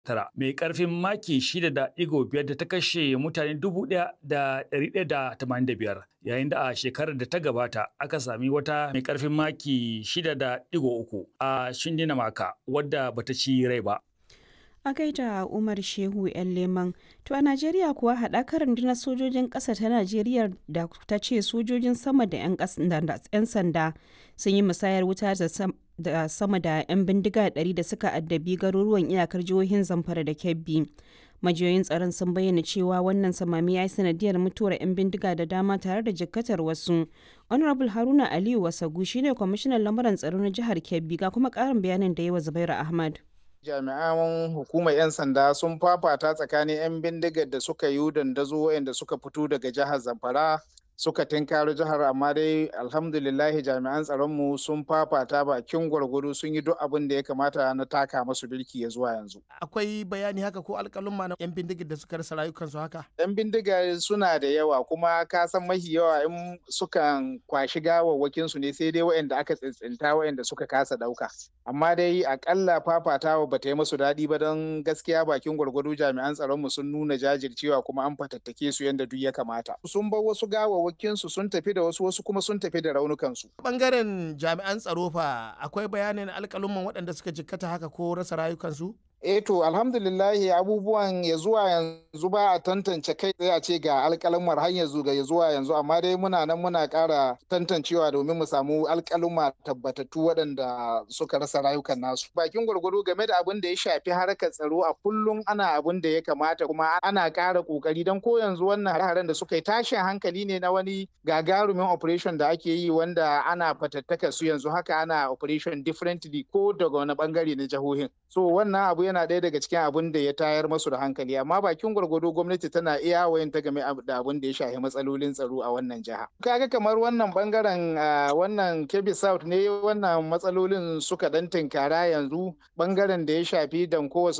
tara mai karfin maki shida da digo biyar da ta kashe mutane dubu ɗaya da ɗari ɗaya da tamanin da biyar yayin da a shekarar da ta gabata aka sami wata mai karfin maki shida da digo uku a shindina maka wadda bata ci rai ba. a gaida umar shehu yan leman to a najeriya kuwa haɗakar rundunar sojojin ƙasa ta najeriya da ta ce sojojin sama da 'yan sanda sun yi musayar wuta da sama da 'yan bindiga 100 da suka addabi garuruwan iyakar jihohin zamfara da kebbi majiyoyin tsaron sun bayyana cewa wannan samami ya yi sanadiyar mutuwar 'yan bindiga da dama tare da jikkatar wasu honorable haruna aliyu wasagu shine kwamishinan lamuran tsaro na jihar kebbi ga kuma ƙarin bayanin da yi wa zubairu ahmad jami'an hukumar 'yan sanda sun fafata tsakanin 'yan bindigar da suka yi dandazo waɗanda suka fito daga jihar zamfara suka tinkaro jihar amma dai alhamdulillahi jami'an tsaronmu sun fafata bakin gwargwado sun yi duk abin da ya kamata na taka masu birki ya zuwa yanzu. Akwai bayani haka ko alƙalumma na 'yan bindigar da suka rasa rayukansu haka? 'Yan bindiga suna da yawa kuma ka san mahi yawa in sukan kwashi gawawwakin su ne sai dai waɗanda aka tsintsinta waɗanda suka kasa ɗauka. Amma dai akalla fafatawa ba ta yi musu daɗi ba don gaskiya bakin gwargwado jami'an tsaronmu sun nuna jajircewa kuma an fatattake su yadda duk ya kamata. Sun bar wasu gawawwaki su sun tafi da wasu wasu kuma sun tafi da raunukansu. Bangaren jami'an tsaro fa akwai bayanin alkalumman waɗanda suka jikkata haka ko rasa rayukansu? Eh to alhamdulillahi abubuwan ya zuwa yanzu ba a tantance kai tsaye a ce ga alkalumar har yanzu ga ya zuwa yanzu amma dai muna nan muna ƙara tantancewa domin mu samu alkaluma tabbatattu waɗanda suka rasa rayukan nasu. Bakin gwargwado game da abin da ya shafi harkar tsaro a kullum ana abin da ya kamata kuma ana ƙara ƙoƙari don ko yanzu wannan hare-haren da suka yi tashin hankali ne na wani gagarumin operation da ake yi wanda ana fatattaka su yanzu haka ana operation differently ko daga wani bangare na jihohin. So wannan abu yana ɗaya daga cikin abin da ya tayar masu da hankali amma bakin gwargwado gwamnati tana iya wayan ta game da abin da ya shafi matsalolin tsaro a wannan jiha kaga kamar wannan bangaren wannan kebbi south ne wannan matsalolin suka dan tinkara yanzu bangaren da ya shafi danko